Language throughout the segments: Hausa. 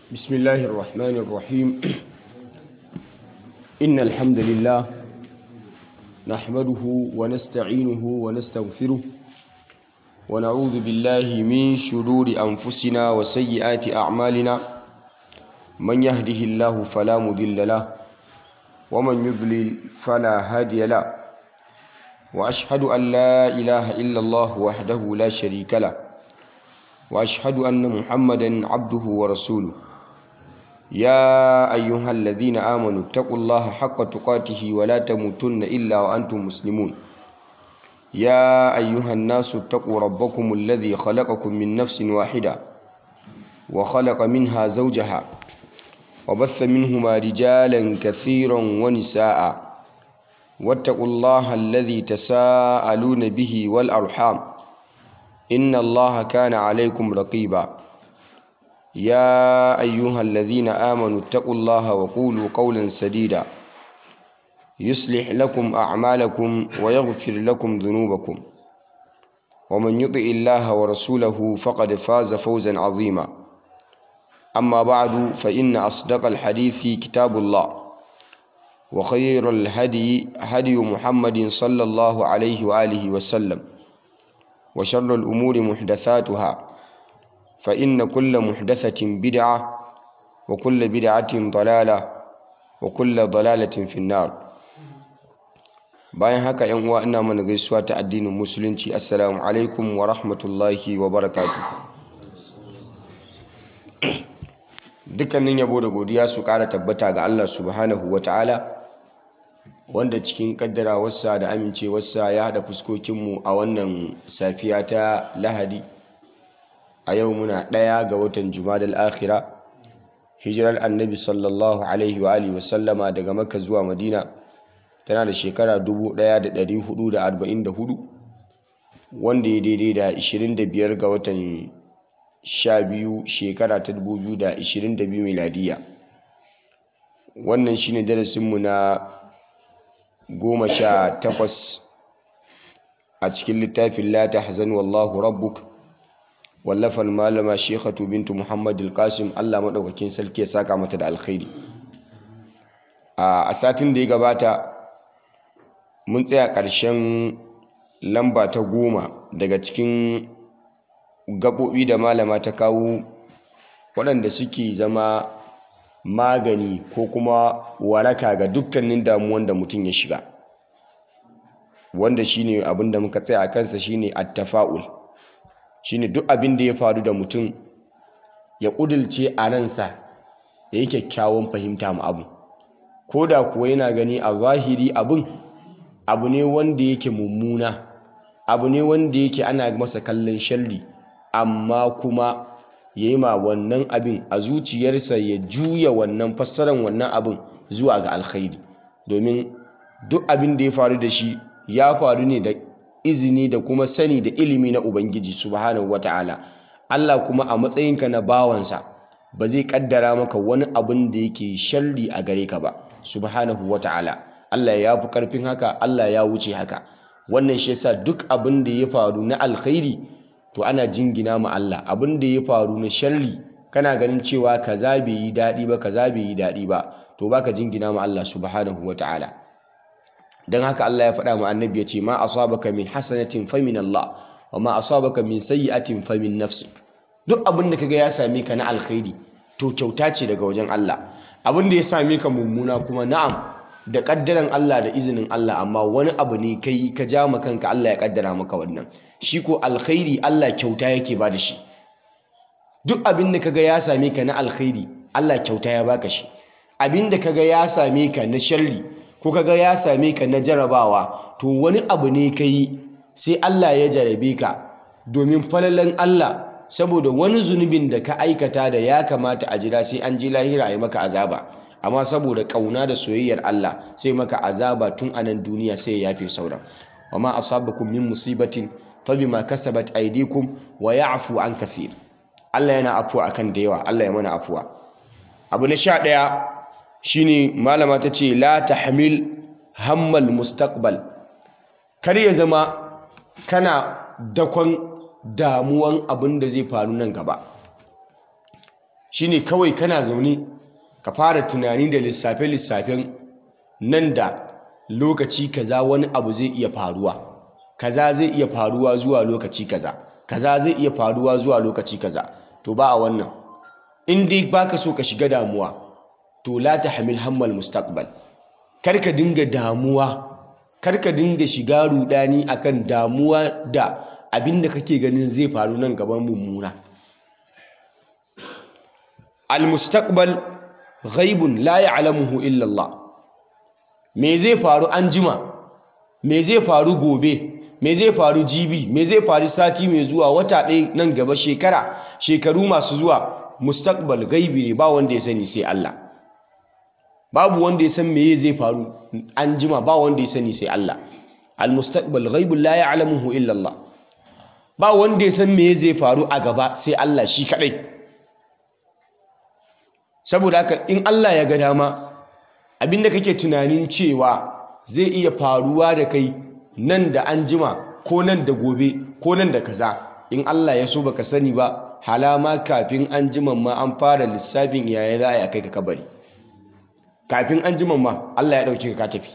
بسم الله الرحمن الرحيم إن الحمد لله نحمده ونستعينه ونستغفره ونعوذ بالله من شرور أنفسنا وسيئات أعمالنا من يهده الله فلا مضل له ومن يضلل فلا هادي له وأشهد أن لا إله إلا الله وحده لا شريك له وأشهد أن محمدا عبده ورسوله يا أيها الذين آمنوا اتقوا الله حق تقاته ولا تموتن إلا وأنتم مسلمون يا أيها الناس اتقوا ربكم الذي خلقكم من نفس واحدة وخلق منها زوجها وبث منهما رجالا كثيرا ونساء واتقوا الله الذي تساءلون به والأرحام إن الله كان عليكم رقيبا يا أيها الذين آمنوا اتقوا الله وقولوا قولا سديدا يصلح لكم أعمالكم ويغفر لكم ذنوبكم ومن يطع الله ورسوله فقد فاز فوزا عظيما أما بعد فإن أصدق الحديث كتاب الله وخير الهدي هدي محمد صلى الله عليه وآله وسلم وشر الأمور محدثاتها فإن كل محدثة بدعة وكل بدعة ضلالة وكل ضلالة في النار bayan haka yan uwa ina mana gaisuwa ta addinin musulunci assalamu alaikum wa rahmatullahi wa barakatuh dukkanin yabo da godiya su kara tabbata ga Allah subhanahu wa ta'ala wanda cikin kaddarawarsa da amincewarsa ya haɗa fuskokinmu a wannan safiya ta lahadi a yau muna ɗaya ga watan jumadal akhira hijirar annabi sallallahu alaihi wa alihi wasallama daga makka zuwa madina tana da shekara 1444 wanda ya daidai da 25 ga watan 12 shekara ta 2022 miladiya wannan shine darasinmu na goma sha takwas a cikin littafin la tahzan wallahu rabbuk wallafar malama shekhatu bintu muhammad al-qasim allah maɗaukakin sarki ya saka mata da alkhairi a satin da ya gabata mun tsaya ƙarshen lamba ta goma daga cikin gaɓoɓi da malama ta kawo waɗanda suke zama magani ko kuma waraka ga dukkanin damuwan da mutum ya shiga wanda shine abin da muka tsaya a kansa shine attafa'ul shine duk abin da ya faru da mutum ya ƙudilce a ransa ya yi kyakkyawan fahimta ma abu ko da kuwa yana gani a zahiri abin abu ne wanda yake mummuna abu ne wanda yake ana masa kallon sharri amma kuma ya yi ma wannan abin a zuciyarsa ya juya wannan fassaran wannan abin zuwa ga alkhairi domin duk abin da ya faru da shi ya faru ne da izini da kuma sani da ilimi na ubangiji subhanahu wata'ala Allah kuma a matsayinka na bawansa ba zai kaddara maka wani abin da yake sharri a gare ka ba subhanahu wata'ala Allah ya fi karfin haka Allah ya wuce haka wannan shi yasa duk abin da ya faru na alkhairi to ana jingina ma Allah abin da ya faru na sharri kana ganin cewa kaza bai yi daɗi ba kaza bai yi daɗi ba to baka jingina ma Allah subhanahu wataala dan haka Allah ya faɗa ma annabi ya ce ma asabaka min hasanatin fa min Allah wa ma asabaka min sayyi'atin fa min nafsi duk abin da kaga ya same ka na alkhairi to kyauta ce daga wajen Allah abin da ya same ka mummuna kuma na'am da kaddaran Allah da izinin Allah amma wani abu ne kai ka ja ma kanka Allah ya kaddara maka wannan shi ko alkhairi Allah kyauta yake ba da shi duk abin da kaga ya same ka na alkhairi Allah kyauta ya baka shi abin da kaga ya same ka na sharri ko kaga ya same ka na jarabawa to wani abu ne kai sai Allah ya jarabe ka domin falalan Allah saboda wani zunubin da ka aikata da ya kamata a jira sai an ji lahira a yi maka azaba amma saboda kauna da soyayyar Allah sai maka azaba tun a nan duniya sai ya yafe sauran wama asabakum min musibatin fabima kasabat aydikum wa ya'fu an kathir Allah yana afuwa akan da yawa Allah ya mana afuwa abu na sha ɗaya shine malama ta ce la tahmil hammal mustaqbal kar ya zama kana dakon damuwan abin da zai faru nan gaba shine kawai kana zaune ka fara tunani da lissafe-lissafen nan da lokaci kaza wani abu zai iya faruwa kaza zai iya faruwa zuwa lokaci kaza kaza zai iya faruwa zuwa lokaci kaza to ba a wannan in dai baka so ka shiga damuwa to la tahmil hammal mustaqbal kar ka dinga damuwa kar ka dinga shiga rudani akan damuwa da abinda kake ganin zai faru nan gaban mummuna al mustaqbal ghaibun la ya'lamuhu illa Allah me zai faru anjima me zai faru gobe me zai faru jibi me zai faru sati mai zuwa wata ɗaya nan gaba shekara shekaru masu zuwa mustaqbal gaibi ne ba wanda ya sani sai Allah babu wanda ya san meye zai faru an jima ba wanda ya sani sai Allah al mustaqbal ghaibun la ya'lamuhu illa Allah ba wanda ya san meye zai faru a gaba sai Allah shi kadai saboda haka in Allah ya ga dama abinda kake tunanin cewa zai iya faruwa da kai nan da an jima ko nan da gobe ko nan da kaza in Allah ya so baka sani ba halama kafin an jima ma an fara lissafin yaya za a yi kai ka kabari kafin an jima ma Allah ya dauke ka tafi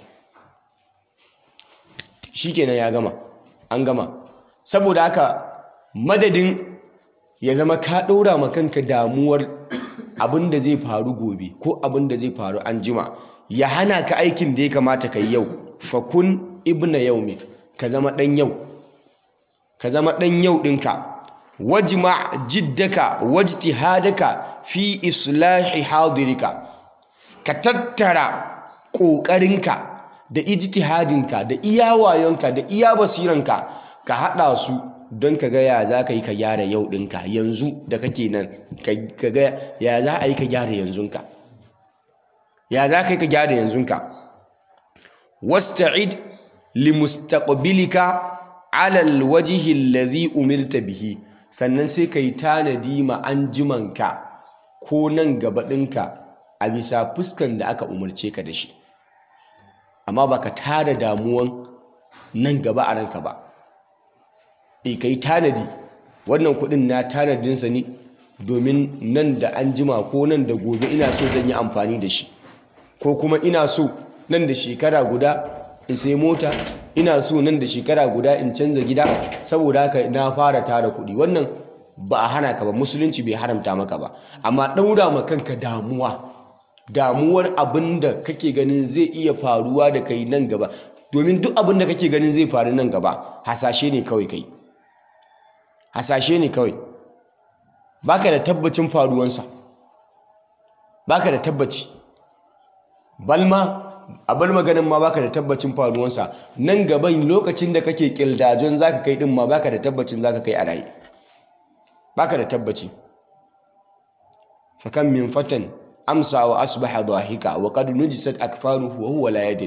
shikenan ya gama an gama saboda haka madadin ya zama ka ɗora ma kanka damuwar abin da zai faru gobe ko abin da zai faru an jima ya hana ka aikin da ya kamata ka yi yau fakun ibna yaumi ka zama ɗan yau ka zama ɗan yau ɗinka wajma jiddaka wajtihadaka fi islahi hadirika ka tattara ƙoƙarinka da ijtihadinka da iya wayonka da iya basiranka ka haɗa su don ka ga ya za ka yi ka gyara yau ɗinka yanzu da kake nan ka ga ya za a yi ka gyara yanzunka ya za ka yi ka gyara yanzunka wasta'id limustaqbilika ala alwajhi alladhi umirta bihi sannan sai ka yi tanadi ma anjimanka ko nan gaba ɗinka a bisa fuskan da aka umarce ka da shi amma baka tada damuwan nan gaba a ranka ba e ka yi tanadi wannan kudin na tanadinsa ne domin nan da an jima ko nan da gobe ina so zan yi amfani da shi ko kuma ina so nan da shekara guda in sai mota ina so nan da shekara guda in canza gida saboda haka na fara tara kudi wannan ba a hana ka ba musulunci bai haramta maka ba amma ɗaura ma kanka damuwa damuwar abin da kake ganin zai iya faruwa da kai nan gaba domin duk abin da kake ganin zai faru nan gaba hasashe ne kawai kai hasashe ne kawai baka da tabbacin faruwansa baka da tabbaci balma a bar maganin ma baka da tabbacin faruwansa nan gaban lokacin da kake kildajon zaka kai din ma baka da tabbacin zaka kai a raye baka da tabbaci fakan min fatan amsa wa asbaha dhahika wa qad nujisat akfaruhu wa huwa la yadri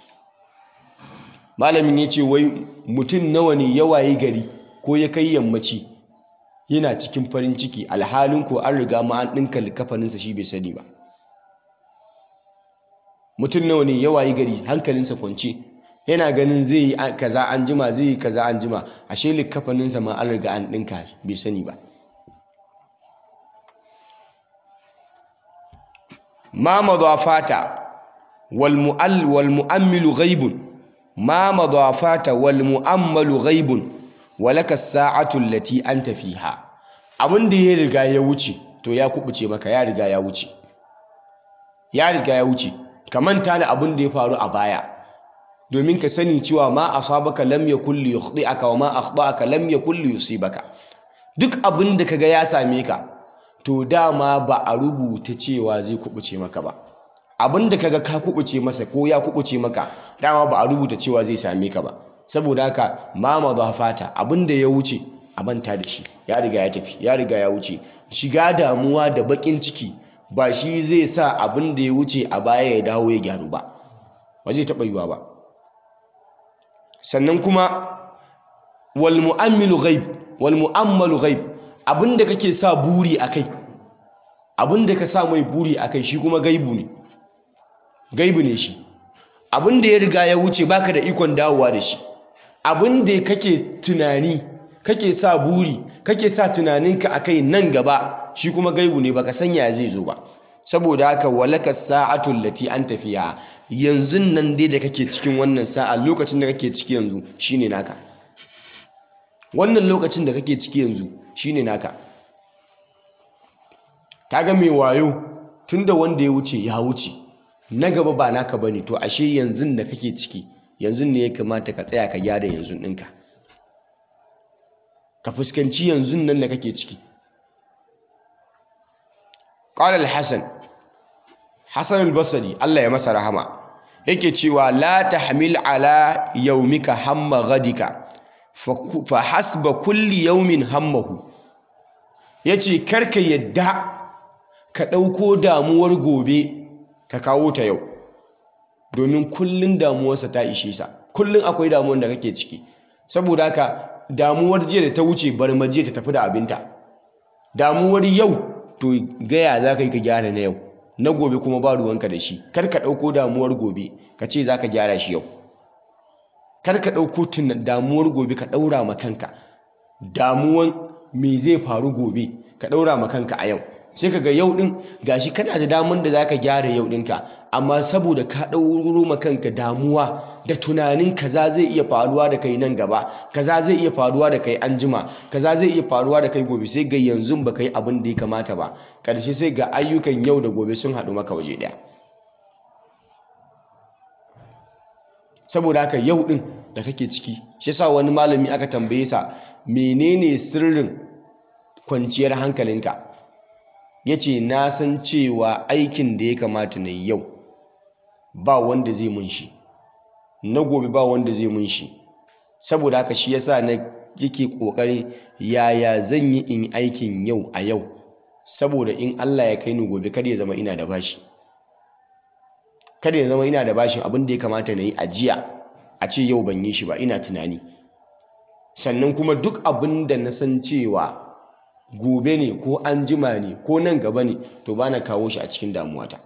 malamin yace wai mutum nawa ne ya waye gari ko ya kai yammaci yana cikin farin ciki alhalin ko an riga ma an ɗinka likafaninsa shi bai sani ba mutum nawa ne ya wayi gari hankalinsa kwance yana ganin zai yi kaza an jima zai yi kaza an jima ashe likafaninsa ma an riga an ɗinka bai sani ba ma madafata wal mu'all wal mu'ammilu ghaibun ma madafata wal mu'ammalu ghaibun walaka sa'atu allati anta fiha abin da ya riga ya wuce to ya kubuce maka ya riga ya wuce ya riga ya wuce ka manta da abin da ya faru a baya domin ka sani cewa ma asabaka lam yakul li yukhdi'aka wa ma akhta'aka lam yakul li yusibaka duk abin da kaga ya same ka to dama ba a rubuta cewa zai kubuce maka ba abin da kaga ka kubuce masa ko ya kubuce maka dama ba a rubuta cewa zai same ka ba saboda haka ma madafata abin da ya wuce a manta da shi ya riga ya tafi ya riga ya wuce shiga damuwa da bakin ciki ba shi zai sa abin da ya wuce a baya ya dawo ya gyaru ba ba zai taɓa yiwa ba sannan kuma wal mu'ammilu ghaib wal mu'ammalu ghaib abin da kake sa buri akai abin da ka sa mai buri akai shi kuma gaibu ne gaibu ne shi abin da ya riga ya wuce baka da ikon dawowa da shi abin da kake tunani kake sa buri kake sa tunaninka akai nan gaba shi kuma gaibu ne baka sanya zai zo ba saboda haka walaka sa'atul lati an tafiya yanzu nan dai da kake cikin wannan sa'a lokacin da kake ciki yanzu shine naka wannan lokacin da kake ciki yanzu shine naka kaga mai wayo tunda wanda ya wuce ya wuce na gaba ba naka bane to ashe yanzu da kake ciki yanzu ne ya kamata ka tsaya ka gyara yanzu ɗinka ka fuskanci yanzu nan da kake ciki qala al-hasan hasan al-basri Allah ya masa rahama yake cewa la tahmil ala yawmika hamma ghadika fa hasba kulli yawmin hammahu yace karka yadda ka ɗauko damuwar gobe ka kawo ta yau domin kullun damuwarsa ta ishe sa kullun akwai damuwar da kake ciki saboda haka damuwar jiya da ta wuce bar ma jiya ta tafi da abinta damuwar yau to gaya za ka yi ka gyara na yau na gobe kuma ba ruwanka da shi kar ka ɗauko damuwar gobe ka ce za ka gyara shi yau kar ka ɗauko damuwar gobe ka ɗaura ma kanka damuwan me zai faru gobe ka ɗaura ma kanka a yau sai ka ga yau ɗin gashi kana da daman da za ka gyara yau ɗinka amma saboda ka ɗauro ma kanka damuwa da tunanin kaza zai iya faruwa da kai nan gaba kaza zai iya faruwa da kai anjima kaza zai iya faruwa da kai gobe sai ga yanzu ba kai abin da ya kamata ba ƙarshe sai ga ayyukan yau da gobe sun haɗu maka waje ɗaya saboda haka yau ɗin da kake ciki shi yasa wani malami aka tambaye sa menene sirrin kwanciyar hankalinka ya ce na san cewa aikin da ya kamata na yi yau ba wanda zai mun shi na gobe ba wanda zai mun shi saboda haka shi yasa na yake kokarin yaya zan yi in aikin yau a yau saboda in Allah ya kai ni gobe kada ya zama ina da bashi kada ya zama ina da bashin abin da ya kamata na yi a jiya a ce yau ban yi shi ba ina tunani sannan kuma duk abin da na san cewa gobe ne ko an jima ne ko nan gaba ne to ba na kawo shi a cikin damuwata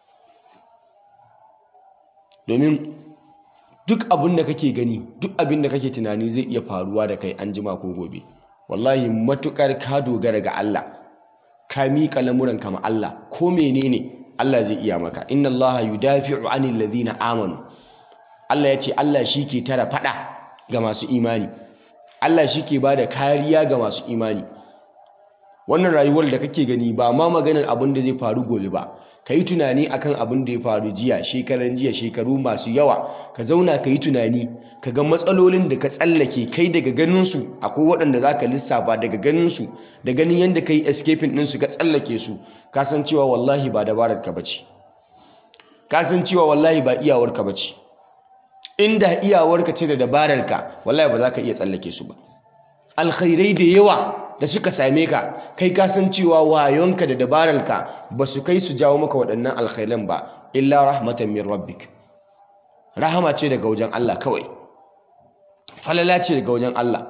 domin duk abin da kake gani duk abin da kake tunani zai iya faruwa da kai an jima ko gobe wallahi matukar ka dogara ga Allah ka miƙa lamuran kama Allah ko menene Allah zai iya maka inna Allah yudafi'u anil ladhina amanu Allah ya ce Allah shi ke tara fada ga masu imani Allah shi ke bada kariya ga masu imani wannan rayuwar da kake gani ba ma maganar abin da zai faru gobe ba ka yi tunani akan abin da ya faru jiya shekaran jiya shekaru masu yawa ka zauna ka yi tunani ka ga matsalolin da ka tsallake kai daga ganinsu akwai waɗanda za ka lissafa daga ganinsu da ganin yadda ka yi escaping ɗinsu ka tsallake su ka san cewa wallahi ba dabarar ka bace ka san cewa wallahi ba iyawar ka bace inda iyawar ka ce da dabarar ka wallahi ba za ka iya tsallake su ba alkhairai da yawa da suka same ka kai ka san cewa wayonka da dabararka ba su kai su jawo maka waɗannan alkhairan ba illa rahmatan min rabbik rahama ce daga wajen Allah kawai falala ce daga wajen Allah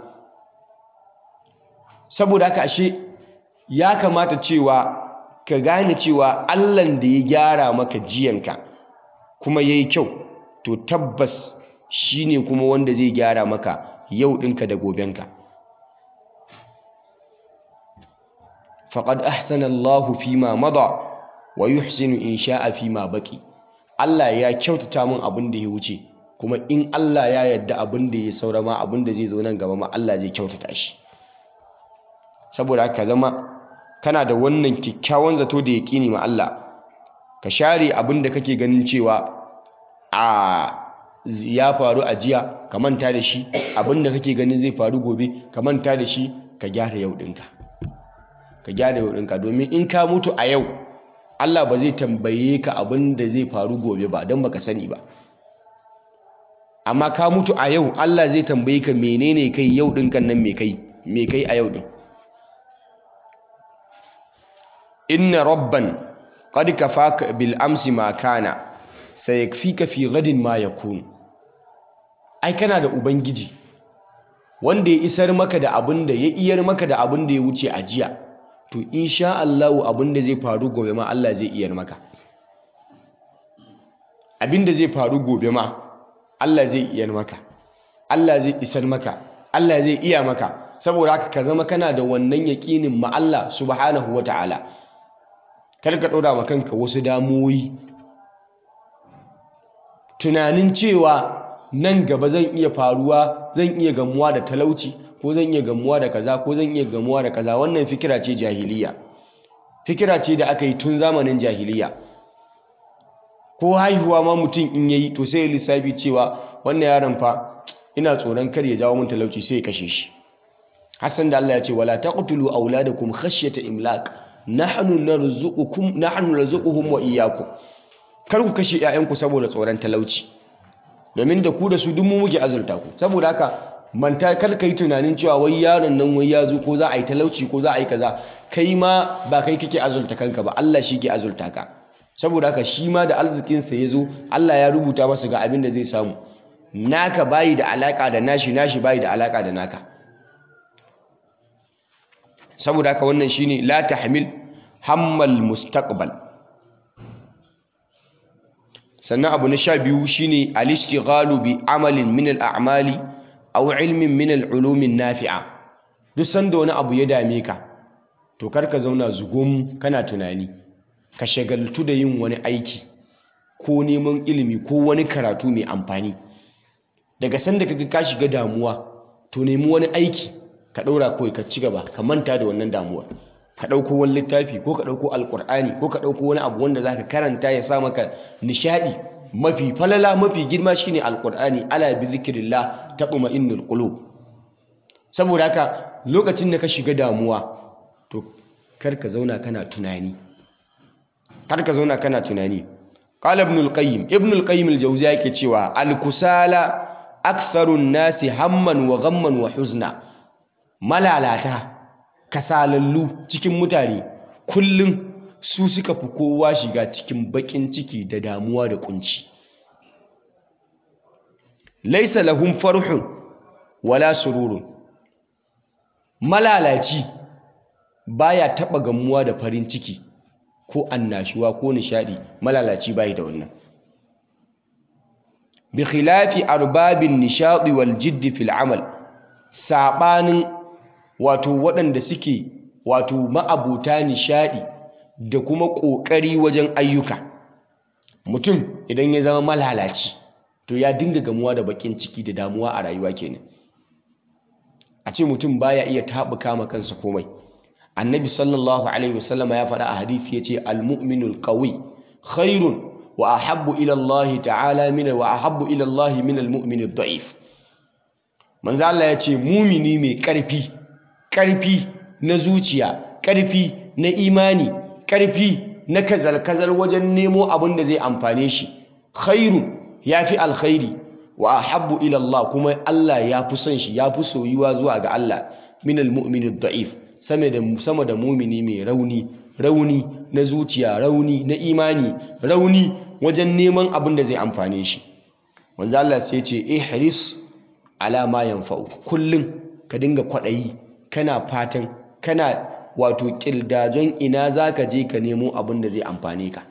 saboda haka ashe ya kamata cewa ka gane cewa Allahn da ya gyara maka jiyanka kuma yayi kyau to tabbas shine kuma wanda zai gyara maka yau ɗinka da gobenka faqad ahsana Allahu fima mada wa yuhsinu in sha'a fima baqi Allah ya kyautata min abin da ya wuce kuma in Allah ya yarda abin da ya saura ma abin da zai zo nan gaba ma Allah zai kyautata shi saboda haka zama kana da wannan kyakkyawan zato da yaƙini ma Allah ka share abin da kake ganin cewa a ya faru a jiya ka manta da shi abin da kake ganin zai faru gobe ka manta da shi ka gyara yau ɗinka ka gyara yau ɗinka domin in ka mutu a yau Allah ba zai tambaye ka abin da zai faru gobe ba don baka sani ba amma ka mutu a yau Allah zai tambaye ka menene kai yau ɗinkan nan me kai me kai a yau ɗin inna rabban qad kafaka bil amsi ma kana sayakfika fi gadin ma yakun ai kana da ubangiji wanda ya isar maka da abin da ya iyar maka da abin da ya wuce a jiya to insha Allahu abin da zai faru gobe ma Allah zai iyar maka abin da zai faru gobe ma Allah zai iyar maka Allah zai isar maka Allah zai iya maka saboda haka ka zama kana da wannan yaƙinin ma Allah subhanahu ta'ala. kar ka ɗora ma kanka wasu damuwoyi tunanin cewa nan gaba zan iya faruwa zan iya gamuwa da talauci ko zan iya gamuwa da kaza ko zan iya gamuwa da kaza wannan fikira ce jahiliya fikira ce da aka yi tun zamanin jahiliya ko haihuwa ma mutum in yayi to sai lissafi cewa wannan yaron fa ina tsoron kar ya jawo mun talauci sai ya kashe shi Hassan da Allah ya ce wala taqtulu auladakum khashyata imlaq nahnu narzuqukum nahnu narzuquhum wa iyyakum kar ku kashe ƴaƴanku saboda tsoron talauci domin da ku da su duk mu muke azurta ku saboda haka manta kar kai tunanin cewa wai yaron nan wai ya zo ko za a yi talauci ko za a yi kaza kai ma ba kai kake azurta kanka ba Allah shi ke azurta ka saboda haka shi ma da arzikinsa ya zo Allah ya rubuta masa ga abin da zai samu naka bayi da alaka da nashi nashi bayi da alaka da naka saboda haka wannan shine la tahmil hammal mustaqbal sannan abu na sha biyu shine al-ishtighalu bi amalin min al-a'mali aw ilmin min al-ulumin nafi'a duk sanda wani abu ya dame ka to kar ka zauna zugum kana tunani ka shagaltu da yin wani aiki ko neman ilimi ko wani karatu mai amfani daga sanda kaga ka shiga damuwa to nemi wani aiki ka ɗaura kawai ka ci gaba ka manta da wannan damuwar ka ɗauko wani littafi ko ka ɗauko alƙur'ani ko ka ɗauko wani abu wanda za ka karanta ya sa maka nishaɗi mafi falala mafi girma shine alƙur'ani ala bi zikirillah taqma innul qulub saboda haka lokacin da ka shiga damuwa to kar ka zauna kana tunani kar ka zauna kana tunani qala ibn al-qayyim ibn al-qayyim al-jawziya yake cewa al-kusala aktharun nasi hamman wa ghamman wa huzna malalata kasalallu cikin mutane kullum su suka fi kowa shiga cikin bakin ciki da damuwa da kunci laisa lahum farhun wala sururun malalaci baya taba gamuwa da farin ciki ko annashuwa ko nishadi malalaci bai da wannan bi khilafi arbabin nishadi wal jiddi fil amal sabanin wato waɗanda suke wato ma'abuta nishaɗi da kuma ƙoƙari wajen ayyuka mutum idan ya zama malalaci to ya dinga gamuwa da baƙin ciki da damuwa a rayuwa kenan a ce mutum baya iya taɓuka ma kansa komai annabi sallallahu alaihi wasallam ya faɗa a hadisi ya ce almu'minul qawi khairun wa ahabbu ila Allah ta'ala min wa ahabbu ila Allah min almu'minid da'if manzo Allah ya ce mumini mai ƙarfi ƙarfi na zuciya ƙarfi na imani ƙarfi na kazal-kazal wajen nemo abin da zai amfane shi khairu ya fi alkhairi wa ahabbu ila Allah kuma Allah ya fi son shi ya fi soyuwa zuwa ga Allah min almu'min da'if sama da sama da mumini mai rauni rauni na zuciya rauni na imani rauni wajen neman abin da zai amfane shi manzo Allah sai ce ihris ala ma yanfa'u kullun ka dinga kwaɗayi kana fatan kana wato ƙildajon ina za ka je ka nemo abin da zai amfane ka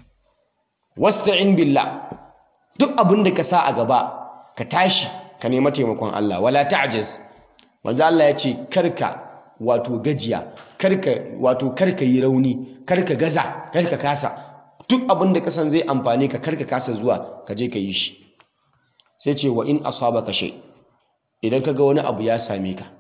wasta'in billah duk abin da ka sa a gaba ka tashi ka nema taimakon Allah wala ta'jaz manzo Allah ya ce karka wato gajiya karka wato karka yi rauni karka gaza karka kasa duk abin da ka san zai amfane ka karka kasa zuwa ka je ka yi shi sai ce wa in asabaka shay idan ka ga wani abu ya same ka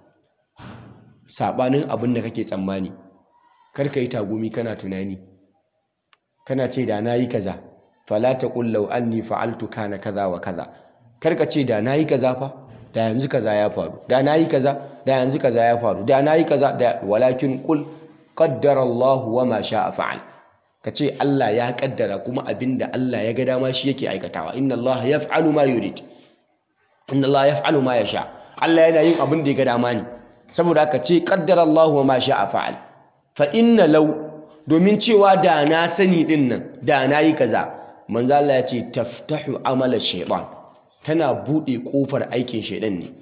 sabanin abin da kake tsammani kar ka yi tagumi kana tunani kana ce da na yi kaza fala taqul law anni fa'altu kana kaza wa kaza kar ka ce da na yi kaza fa da yanzu kaza ya faru da na yi kaza da yanzu kaza ya faru da na yi kaza da walakin qul qaddara Allah wa ma sha'a fa'al ka ce Allah ya kaddara kuma abinda Allah ya ga dama shi yake aikatawa inna Allah yaf'alu ma yurid inna Allah yaf'alu ma yasha Allah yana yin abin da ya ga dama ne saboda ka ce qaddara Allah wa ma sha'a fa'al fa inna law domin cewa da na sani din nan da na yi kaza manzo Allah ya ce taftahu amala shaytan tana bude kofar aikin shaydan ne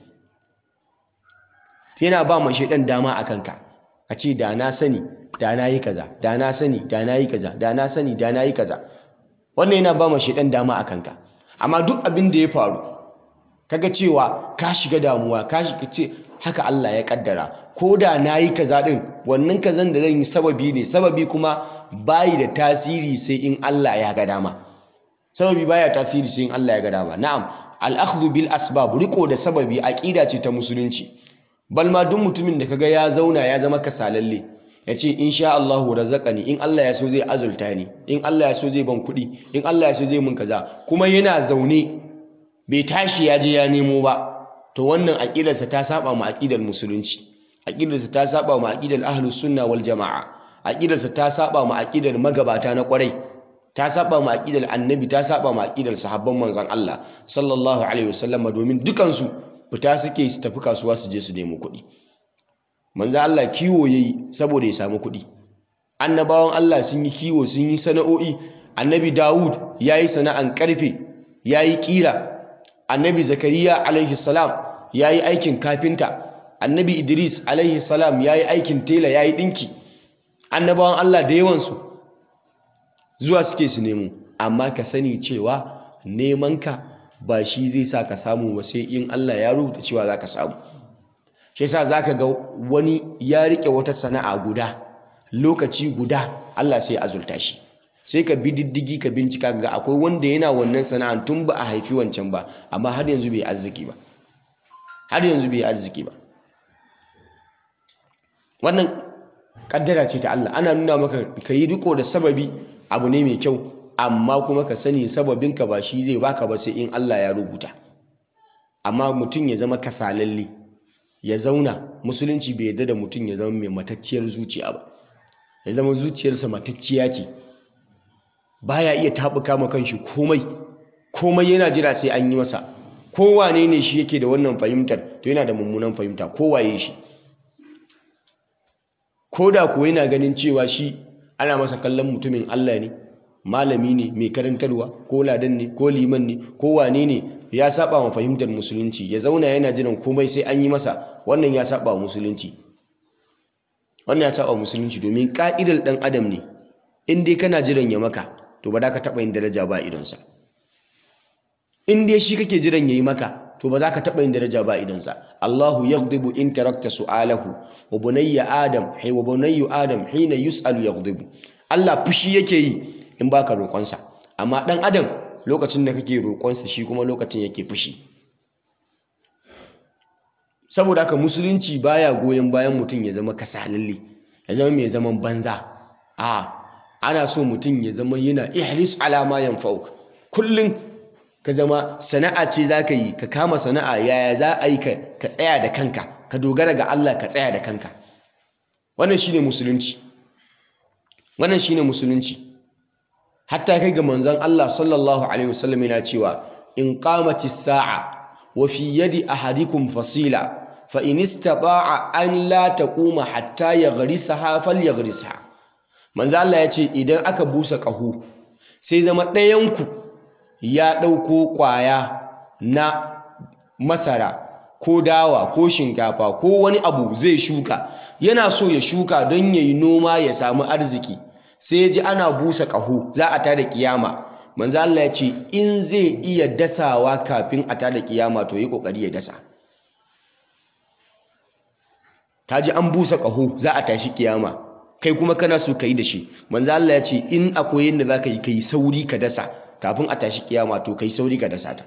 yana ba ma shaydan dama akan ka a ce da na sani da na yi kaza da na sani da na yi kaza da na sani da na yi kaza wannan yana ba ma shaydan dama akan ka amma duk abin da ya faru kaga cewa ka shiga damuwa ka shiga ce haka Allah ya kaddara ko da na yi kaza ɗin wannan kazan da zan yi sababi ne sababi kuma bayi da tasiri sai in Allah ya ga dama sababi baya tasiri sai in Allah ya ga dama na'am al-akhdhu bil asbab riko da sababi aqida ce ta musulunci bal ma duk mutumin da kaga ya zauna ya zama kasalalle ya ce insha Allah razaqani in Allah ya so zai azulta ni in Allah ya so zai ban kuɗi in Allah ya so zai mun kaza kuma yana zaune bai tashi ya je ya nemo ba to wannan aqidarsa ta saba mu aqidar musulunci aqidarsa ta saba mu aqidar ahlus sunna wal jamaa aqidarsa ta saba mu aqidar magabata na kwarai ta saba mu aqidar annabi ta saba mu aqidar sahabban manzon Allah sallallahu alaihi wasallam domin dukan su fita suke su tafi kasuwa su je su nemo kuɗi manzon Allah kiwo yayi saboda ya samu kuɗi annabawan Allah sun yi kiwo sun yi sana'o'i annabi Dawud yayi sana'an karfe yayi kira annabi Zakariya alaihi salam yayi aikin kafinta annabi Idris alaihi salam yayi aikin tela yayi dinki annabawan Allah da yawansu zuwa suke su nemo amma ka sani cewa nemanka ba shi zai sa ka samu ba sai in Allah ya rubuta cewa za ka samu shi yasa za ka ga wani ya riƙe wata sana'a guda lokaci guda Allah sai azulta shi sai ka bi diddigi ka bincika ga akwai wanda yana wannan sana'an tun ba a haifi wancan ba amma har yanzu bai arziki ba har yanzu bai arziki ba wannan kaddara ce ta Allah ana nuna maka ka yi riko da sababi abu ne mai kyau amma kuma ka sani sababinka ba shi zai baka ba sai in Allah ya rubuta amma mutum ya zama kasalalle ya zauna musulunci bai yarda da mutum ya zama mai matacciyar zuciya ba ya zama zuciyarsa matacciya ce baya iya taɓuka ma kanshi komai komai yana jira sai an yi masa kowane ne shi yake da wannan fahimtar to yana da mummunan fahimta kowaye shi ko da kuwa yana ganin cewa shi ana masa kallon mutumin Allah ne malami ne mai karantarwa ko ladan ne ko liman ne ko wane ne ya saba wa fahimtar musulunci ya zauna yana jiran komai sai an yi masa wannan ya saba wa musulunci wannan ya saba wa musulunci domin ka'idar dan adam ne in dai kana jiran ya maka to ba za ka taɓa yin daraja ba idonsa in dai shi kake jiran ya yi maka to ba za ka taɓa yin daraja ba idonsa Allahu yaghdibu in tarakta su'alahu wa bunayya adam hay wa bunayyu adam hina yus'alu yaghdibu Allah fushi yake yi in baka roƙonsa amma ɗan adam lokacin da kake roƙonsa shi kuma lokacin yake fushi saboda haka musulunci baya goyon bayan mutum ya zama kasalalle ya zama mai zaman banza a ana so mutum ya zama yana ihlis ala ma yanfa'uk kullum ka zama sana'a ce za ka yi ka kama sana'a yaya za a yi ka tsaya da kanka ka dogara ga Allah ka tsaya da kanka wannan shine musulunci wannan shine musulunci hatta kai ga manzon Allah sallallahu alaihi wasallam yana cewa in qamatis sa'a wa fi yadi ahadikum fasila fa in istata'a an la taquma hatta yaghrisaha falyaghrisha manzon Allah ya ce idan aka busa ƙaho sai zama ɗayanku ya ɗauko ƙwaya na masara ko dawa ko shinkafa ko wani abu zai shuka yana so ya shuka don ya yi noma ya samu arziki sai ya ji ana busa ƙaho za a tada kiyama manzo Allah ya ce in zai iya dasawa kafin a tada kiyama to yi kokari ya dasa ta ji an busa ƙaho za a tashi kiyama kai kuma kana so ka yi da shi manzo Allah ya ce in akwai yadda za ka yi ka yi sauri ka dasa kafin a tashi kiyama to kai sauri ka dasa ta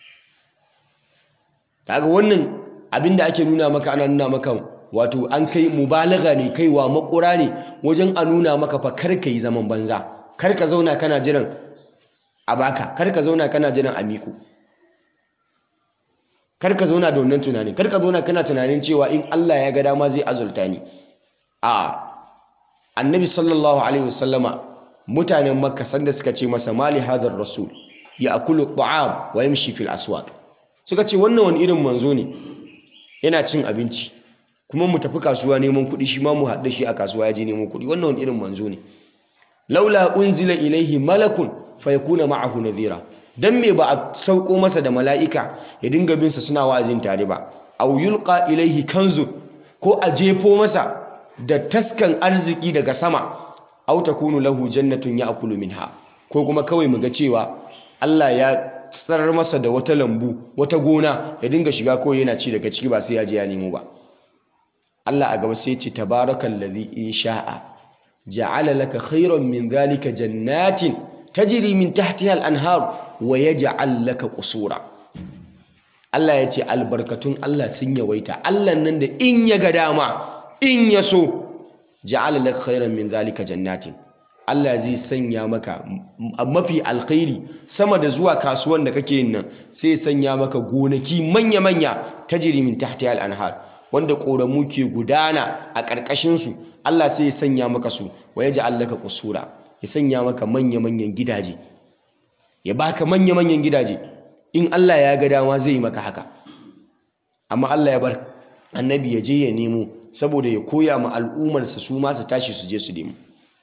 kaga wannan abin da ake nuna maka ana nuna maka wato an kai mubalaga ne kaiwa makura ne wajen a nuna maka fa kar ka yi zaman banza kar ka zauna kana jiran a baka kar ka zauna kana jiran a miku kar ka zauna da wannan tunanin kar ka zauna kana tunanin cewa in Allah ya ga dama zai azulta ni a annabi sallallahu alaihi wasallama mutanen makka sanda suka ce masa mali hadar rasul ya akulu ta'am wa yamshi fil aswaq suka ce wannan wani irin manzo ne yana cin abinci kuma mu tafi kasuwa neman kuɗi shi ma mu haɗu shi a kasuwa ya je neman kuɗi wannan wani irin manzo ne laula unzila ilaihi malakun fa yakuna ma'ahu nadhira dan me ba a sauko masa da mala'ika ya dinga bin sa suna wa'azin tare ba aw yulqa ilaihi kanzu ko a jefo masa da taskan arziki daga sama aw takunu lahu jannatun ya'kulu minha ko kuma kawai mu ga cewa Allah ya tsarar masa da wata lambu wata gona ya dinga shiga kawai yana ci daga ciki ba sai ya je ya nemo ba Allah a gaba sai ce tabarakallazi in sha'a ja'ala laka khairan min zalika jannatin tajri min tahtiha al-anhar wa yaj'al laka qusura Allah ya ce albarkatun Allah sun yawaita Allah nan da in ya ga dama in ya so ja'ala laka khairan min zalika jannatin Allah zai sanya maka mafi alkhairi sama da zuwa kasuwan da kake yin nan sai sanya maka gonaki manya-manya tajri min tahtiha al-anhar wanda koramu ke gudana a ƙarƙashin su Allah sai ya sanya maka su wa yaj'al laka qusura ya sanya maka manya-manyan gidaje ya baka manya-manyan gidaje in Allah ya ga dama zai yi maka haka amma Allah ya bar annabi ya je ya nemo saboda ya koya ma al'ummarsa su ma su tashi su je su nemo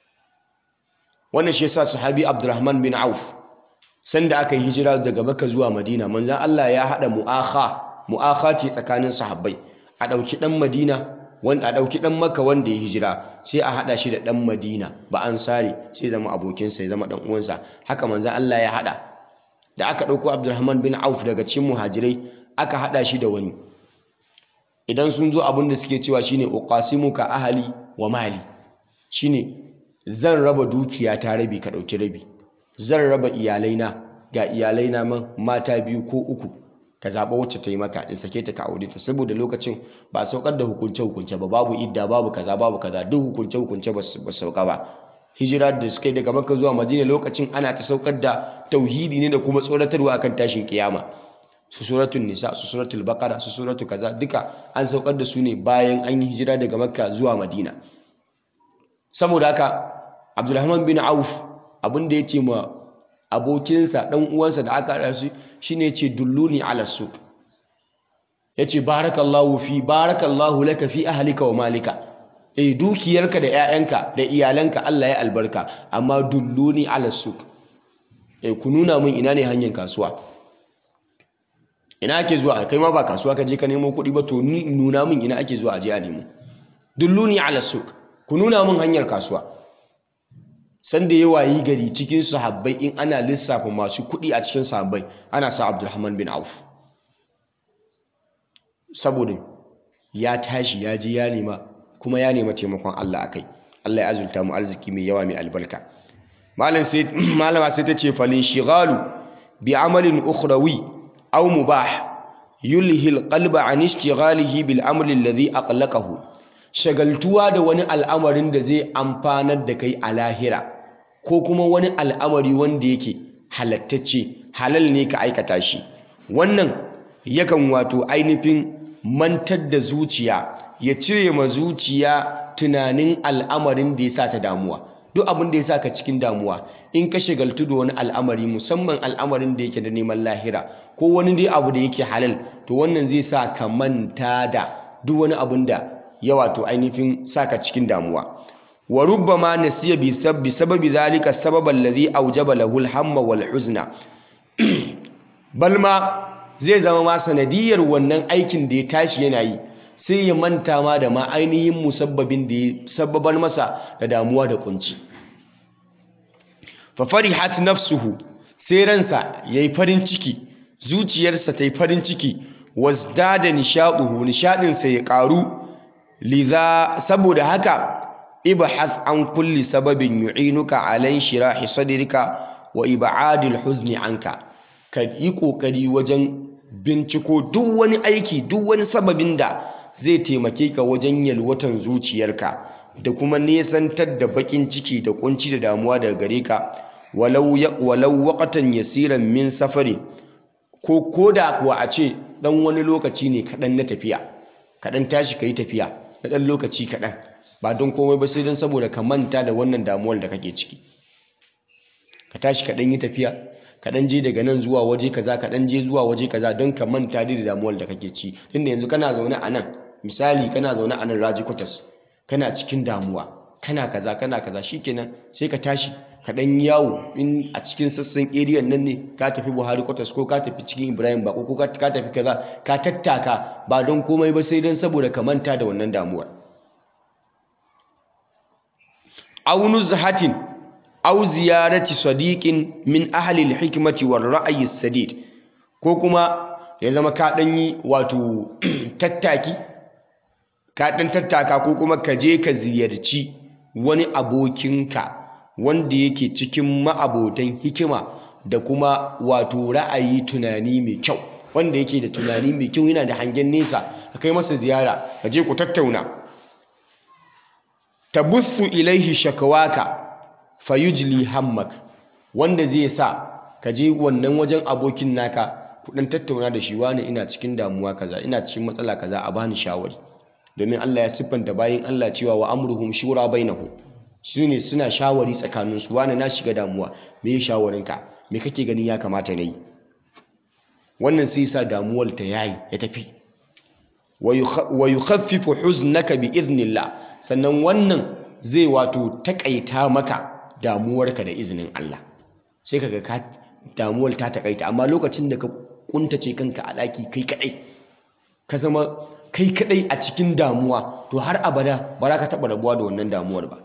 wannan shi yasa sahabi Abdurrahman bin Auf sanda aka yi hijira daga Makka zuwa Madina manzon Allah ya hada mu'akha mu'akha ce tsakanin sahabbai a dauki dan Madina wanda a dauki dan Makka wanda ya hijira sai a hada shi da dan Madina ba ansari sai zama abokinsa ya zama dan uwansa haka manzon Allah ya hada da aka dauko Abdurrahman bin Auf daga cikin muhajirai aka hada shi da wani idan sun zo abin da suke cewa shine uqasimuka ahli wa mali shine zan raba dukiya ta rabi ka dauki rabi zan raba iyalaina ga iyalaina man mata biyu ko uku ka zaɓa wacce ta yi maka in sake ta ka aure ta saboda lokacin ba saukar da hukunce hukunce ba babu idda babu kaza babu kaza duk hukunce hukunce ba su sauka ba hijira da suka yi daga makka zuwa madina lokacin ana ta saukar da tauhidi ne da kuma tsoratarwa akan tashin kiyama su suratul nisa su suratul baqara su suratul kaza duka an saukar da su ne bayan an yi hijira daga makka zuwa madina saboda haka abdulrahman bin auf abin da ya ce ma abokinsa dan uwansa da aka haɗa su shine ce dulluni ala suq yace barakallahu fi barakallahu laka fi ahlika wa malika eh dukiyarka da 'ya'yanka da iyalanka Allah ya albarka amma dulluni ala suq eh ku nuna min ina ne hanyar kasuwa ina ake zuwa kai ma ba kasuwa ka je ka nemo kuɗi ba to ni nuna min ina ake zuwa a je a nemo dulluni ala suq ku nuna min hanyar kasuwa sanda ya wayi gari cikin sahabbai in ana lissafa masu kuɗi a cikin sahabbai ana sa Abdulrahman bin Auf saboda ya tashi ya je ya nema kuma ya nema taimakon Allah akai Allah ya azulta mu arziki mai yawa mai albarka malam sai malama sai ta ce falin shighalu bi amalin ukhrawi aw mubah yulhi alqalba an ishtighalihi bil amri alladhi aqlaqahu shagaltuwa da wani al'amarin da zai amfanar da kai a lahira ko kuma wani al'amari wanda yake halattacce halal ne ka aikata shi wannan yakan wato ainihin mantar da zuciya ya cire ma zuciya tunanin al'amarin da ya sa ta damuwa duk abin da ya sa ka cikin damuwa in ka shagaltu da wani al'amari musamman al'amarin da yake da neman lahira ko wani dai abu da yake halal to wannan zai sa ka manta da duk wani abin da ya wato ainihin saka cikin damuwa wa rubbama nasiya bi sabbi sababi zalika sababa allazi aujaba lahu al-hamma wal huzna balma zai zama ma sanadiyar wannan aikin da ya tashi yana yi sai ya manta ma da ma ainihin musabbabin da ya sababar masa da damuwa da kunci fa farihat nafsuhu sai ransa yayi farin ciki zuciyarsa ta yi farin ciki wasdada nishaduhu nishadinsa ya karu lidha saboda haka ibhath an kulli sababin yu'inuka ala shirahi sadrika wa ib'adil huzni anka ka yi kokari wajen binciko duk wani aiki duk wani sababin da zai taimake ka wajen yalwatan zuciyarka da kuma nesantar da bakin ciki da kunci da damuwa daga gare ka walau walau waqatan yasiran min safari ko koda kuwa a ce dan wani lokaci ne kaɗan na tafiya kaɗan tashi ka yi tafiya na ɗan lokaci kaɗan ba don komai ba sai don saboda ka manta da wannan damuwar da kake ciki ka tashi kaɗan yi tafiya kaɗan je daga nan zuwa waje kaza kaɗan je zuwa waje kaza don ka manta da damuwar da kake ci tunda yanzu kana zaune a nan misali kana zaune a nan raji kwatas kana cikin damuwa kana kaza kana kaza shikenan sai ka tashi ka ɗan yawo in a cikin sassan eriyan nan ne ka tafi buhari kwatas ko ka tafi cikin ibrahim bako ko ka tafi kaza ka tattaka ba don komai ba sai don saboda ka manta da wannan damuwar aw nuzhatin aw ziyarati sadiqin min ahli al-hikmati war ra'yi sadid ko kuma ya zama ka ɗan yi wato tattaki ka ɗan tattaka ko kuma ka je ka ziyarci wani abokinka wanda yake cikin ma'abotan hikima da kuma wato ra'ayi tunani mai kyau wanda yake da tunani mai kyau yana da hangen nesa ka kai masa ziyara ka je ku tattauna tabuthu ilaihi shakawaka fayujli hammak wanda zai sa ka je wannan wajen abokin naka ku dan tattauna da shi wani ina cikin damuwa kaza ina cikin matsala kaza a bani shawari domin Allah ya siffanta bayin Allah cewa wa amruhum shura bainahum shine suna shawari tsakanin su wani na shiga damuwa me ya shawarinka me kake ganin ya kamata nayi wannan sai sa damuwar ta yayi ya tafi wa yukhaffifu huznaka bi idnillah sannan wannan zai wato takaita maka damuwarka da izinin Allah sai kaga ka damuwar ta takaita amma lokacin da ka kuntace kanka a daki kai kadai ka zama kai kadai a cikin damuwa to har abada ba za ka taba rabuwa da wannan damuwar ba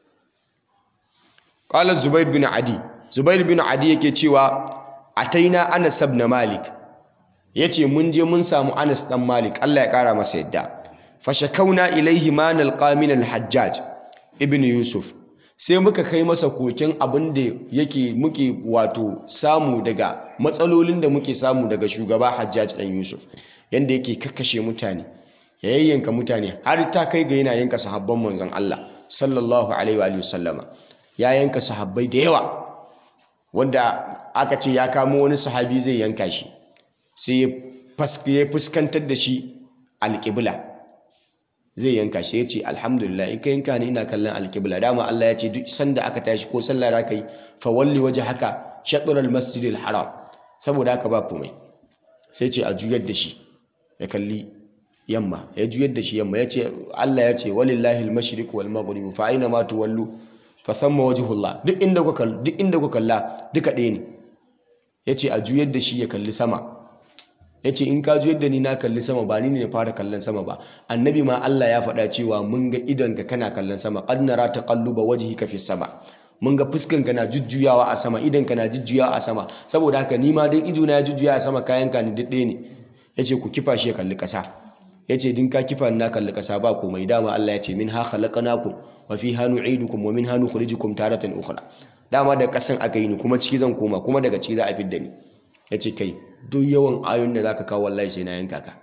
qala zubair bin adi zubair bin adi yake cewa ataina anas ibn malik yace mun je mun samu anas dan malik Allah ya kara masa yadda fashakauna ilaihi ma nalqa min al-hajjaj ibn yusuf sai muka kai masa koken abin da yake muke wato samu daga matsalolin da muke samu daga shugaba hajjaj dan yusuf yanda yake kakkashe mutane ya yayyanka mutane har ta kai ga yana yanka sahabban manzon Allah sallallahu alaihi wa sallama ya yanka sahabbai da yawa wanda aka ce ya kamo wani sahabi zai yanka shi sai ya fuskantar da shi alƙibla zai yanka shi ya ce alhamdulillah in ka yanka ni ina kallon alƙibla dama Allah ya ce duk sanda aka tashi ko sallah da kai fa walli waje haka shaɗurar masjidil haram saboda haka ba komai sai ce a juyar da shi ya kalli yamma ya juyar da shi yamma ya ce Allah ya ce walillahi al-mashriq wal maghrib fa aina ma tuwallu fa thamma wajhullah duk inda kuka duk inda kuka kalla duka ɗaya ne yace a juyar da shi ya kalli sama yace in ka juyar da ni na kalli sama ba ni ne na fara kallon sama ba annabi ma Allah ya faɗa cewa mun ga idonka kana kallon sama qad nara taqalluba wajhika fi sama mun ga fuskanka na jujjuyawa a sama idonka na jujjuyawa a sama saboda haka ni ma dan ido na ya jujjuya a sama kayanka ni duk ɗaya ne yace ku kifa shi ya kalli ƙasa yace din ka kifa na kalli ƙasa ba komai dama Allah ya ce min ha khalaqnakum wa fiha nu'idukum wa minha nukhrijukum taratan ukhra dama da ƙasan aka yi ni kuma ciki zan koma kuma daga ciki za a fidda ni yace kai duk yawan ayoyin da zaka kawo wallahi sai na yanka ka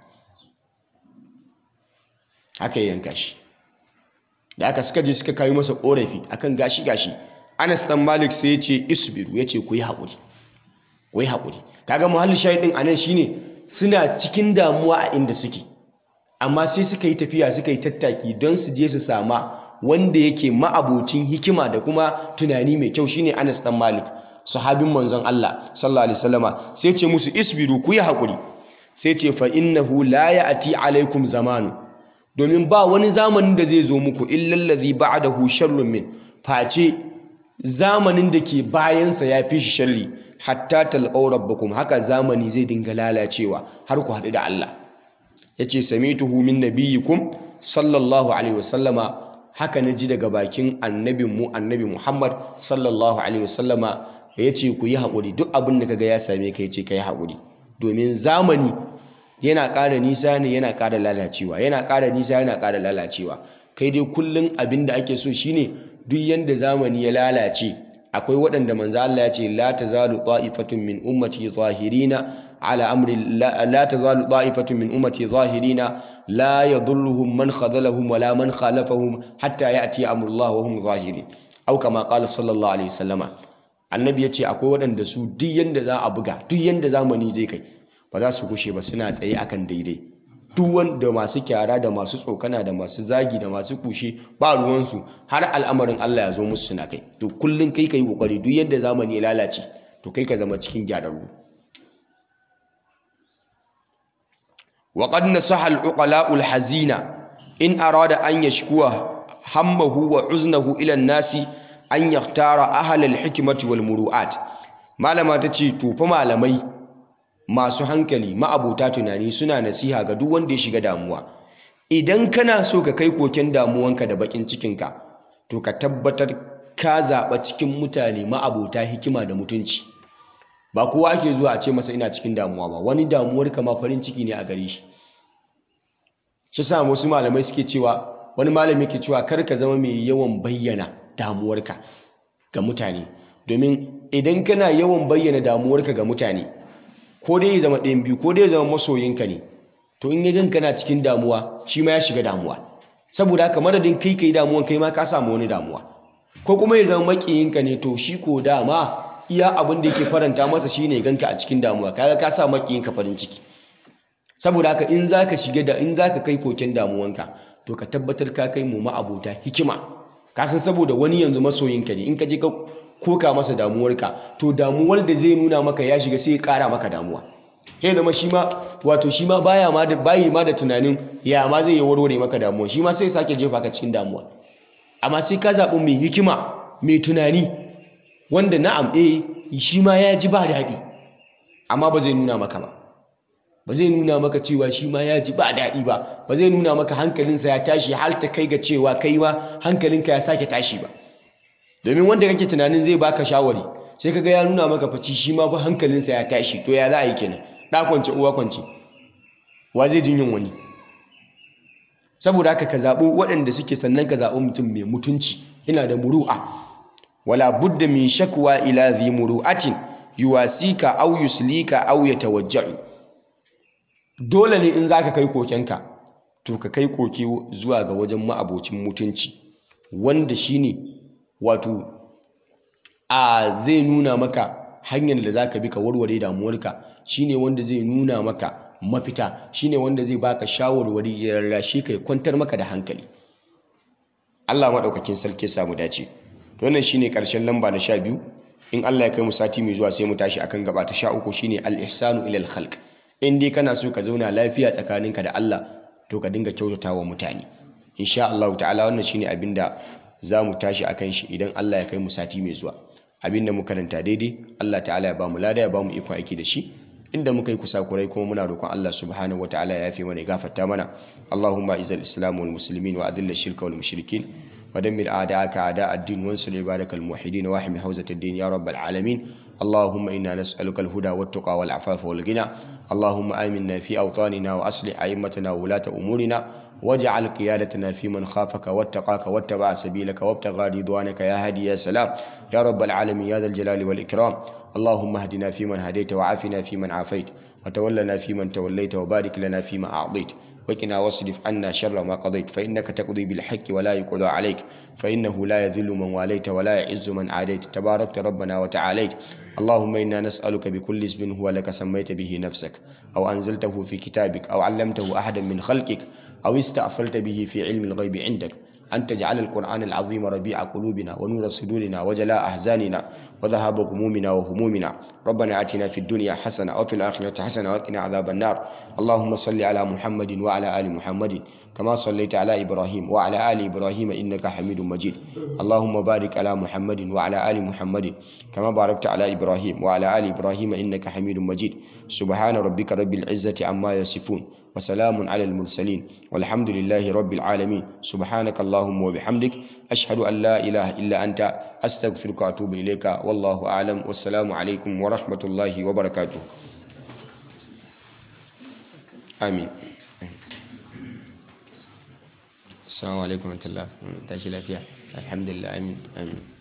haka ya yanka shi da aka suka je suka kawo masa korafi akan gashi gashi Anas dan Malik sai ya ce isbiru ya ce ku yi haƙuri ku yi haƙuri kaga muhallin shahidin anan shine suna cikin damuwa a inda suke amma sai suka yi tafiya suka yi tattaki don su je su sama wanda yake ma'abocin hikima da kuma tunani mai kyau shine Anas dan Malik sahabin manzon Allah sallallahu alaihi wasallama sai ce musu isbiru ku yi haƙuri sai ce fa innahu la ya'ti alaikum zamanu domin ba wani zamanin da zai zo muku illal ladhi ba'dahu sharrun min face zamanin da ke bayansa ya fi shi sharri hatta talqaw rabbakum haka zamani zai dinga lalacewa har ku haɗu da Allah yace samituhu min nabiyikum sallallahu alaihi wasallama haka na ji daga bakin annabin mu annabi Muhammad sallallahu alaihi wasallama yace ku yi haƙuri duk abin da kaga ya same ka yace kai haƙuri domin zamani yana ƙara nisa ne yana ƙara lalacewa yana ƙara nisa yana ƙara lalacewa kai dai kullum abin da ake so shine duk yanda zamani ya lalace akwai waɗanda manzo Allah ya ce la tazalu ta'ifatun min ummati zahirina ala amri la tazalu ta'ifatun min ummati zahirina la yadhurruhum man khadhalahum wala man khalafahum hatta ya'ti amrullah wa hum zahirin au kama qala sallallahu alaihi wasallama annabi ya ce akwai waɗanda su duk yanda za a buga duk yanda zamani zai kai ba za su kushe ba suna tsaye akan daidai duk wanda masu kyara da masu tsokana da masu zagi da masu kushe ba ruwansu har al'amarin Allah ya zo musu suna kai to kullum kai ka yi kokari duk yadda zamani ya lalace to kai ka zama cikin gyararru wa qad nasaha al-uqala al-hazina in arada an yashkuwa hammahu wa uznahu ila an-nasi an yaktara ahal al-hikmati wal muru'at malama tace to fa malamai masu hankali ma'abuta tunani suna nasiha ga duk wanda ya shiga damuwa idan kana so ka kai koken damuwanka da bakin cikinka to ka tabbatar ka zaɓa cikin mutane ma'abuta hikima da mutunci ba kowa ake zuwa a ce masa ina cikin damuwa ba wani damuwar kama farin ciki ne a gare shi shi sa wasu malamai suke cewa wani malami ke cewa kar ka zama mai yawan bayyana damuwarka ga mutane domin idan kana yawan bayyana damuwarka ga mutane ko dai ya zama ɗayan biyu ko dai ya zama masoyinka ne to in ya gan kana cikin damuwa shi ma ya shiga damuwa saboda haka madadin kai kai damuwan kai ma ka samu wani damuwa ko kuma ya zama makiyinka ne to shi ko dama iya abin da yake faranta masa shine ganka a cikin damuwa kaga ka sa makiyinka farin ciki saboda haka in zaka shiga da in zaka kai koken damuwanka to ka tabbatar ka kai mu ma'abota hikima ka san saboda wani yanzu masoyinka ne in ka je ka koka masa damuwarka to damuwar da zai nuna maka ya shiga sai ya kara maka damuwa sai zama shi ma wato shi ma baya ma da bayi ma da tunanin ya ma zai yi warware maka damuwa shi ma sai sake jefa ka cikin damuwa amma sai ka zaɓi mai hikima mai tunani wanda na'am eh shi ma ya ji ba daɗi amma ba zai nuna maka ba ba zai nuna maka cewa shi ma ya ji ba daɗi ba ba zai nuna maka hankalinsa ya tashi har ta kai ga cewa kai ma hankalinka ya sake tashi ba domin wanda kake tunanin zai baka shawari sai kaga ya nuna maka faci shi ma fa hankalinsa ya tashi to ya za a yi kenan ɗa kwance uwa kwance wa zai jin yin wani saboda haka ka zaɓi waɗanda suke sannan ka zaɓi mutum mai mutunci yana da muru'a wala budda min shakwa ila dhi muru'atin yuwasika aw yuslika aw yatawajja'u dole ne in zaka kai kokenka to ka kai koke zuwa ga wajen ma'abocin mutunci wanda shine wato a zai nuna maka hanyar da zaka bi ka warware damuwarka shine wanda zai nuna maka mafita shine wanda zai baka shawarwari ya rarrashe kai kwantar maka da hankali Allah maɗaukakin sarki samu dace wannan shine ƙarshen lamba na sha biyu in Allah ya kai mu sati mai zuwa sai mu tashi akan gaba ta sha uku shine al-ihsanu ila al-khalq in dai kana so ka zauna lafiya tsakaninka da Allah to ka dinga kyautata wa mutane insha Allah ta'ala wannan shine abinda za mu tashi akan shi idan Allah ya kai mu sati mai zuwa abinda muka karanta daidai Allah ta'ala ya ba mu lada ya ba mu iko aiki da shi inda muka yi kusakurai kuma muna roƙon Allah subhanahu wa ta'ala ya yafe mana ya gafarta mana Allahumma izal islam wal muslimin wa adilla shirka wal mushrikin wa dammir a'da'aka a'da' ad-din wansur ibadakal muwahhidin wa ahmi hawzat ad-din ya rabbal alamin اللهم إنا نسألك الهدى والتقى والعفاف والغنى اللهم آمنا في أوطاننا وأصلح أئمتنا وولاة أمورنا واجعل قيادتنا في من خافك واتقاك واتبع سبيلك وابتغى رضوانك يا هادي يا سلام يا رب العالمين يا ذا الجلال والإكرام اللهم اهدنا فيمن هديت وعافنا فيمن عافيت وتولنا فيمن توليت وبارك لنا فيما أعطيت وقنا واصرف عنا شر ما قضيت فإنك تقضي بالحق ولا يقضى عليك فإنه لا يذل من واليت ولا يعز من عاديت تباركت ربنا وتعاليت اللهم إنا نسألك بكل اسم هو لك سميت به نفسك أو أنزلته في كتابك أو علمته أحدا من خلقك أو استأثرت به في علم الغيب عندك أن تجعل القرآن العظيم ربيع قلوبنا ونور صدورنا وجلاء أحزاننا وذهاب غمومنا وهمومنا ربنا آتنا في الدنيا حسنة وفي الآخرة حسنة وقنا عذاب النار اللهم صل على محمد وعلى آل محمد كما صليت على إبراهيم وعلى آل إبراهيم إنك حميد مجيد اللهم بارك على محمد وعلى آل محمد كما باركت على إبراهيم وعلى آل إبراهيم إنك حميد مجيد سبحان ربك رب العزة عما يصفون وسلام على المرسلين والحمد لله رب العالمين سبحانك اللهم وبحمدك أشهد أن لا إله إلا أنت أستغفرك وأتوب إليك والله أعلم والسلام عليكم ورحمة الله وبركاته آمين السلام عليكم ورحمة الله تاشي لا فيها الحمد لله آمين آمين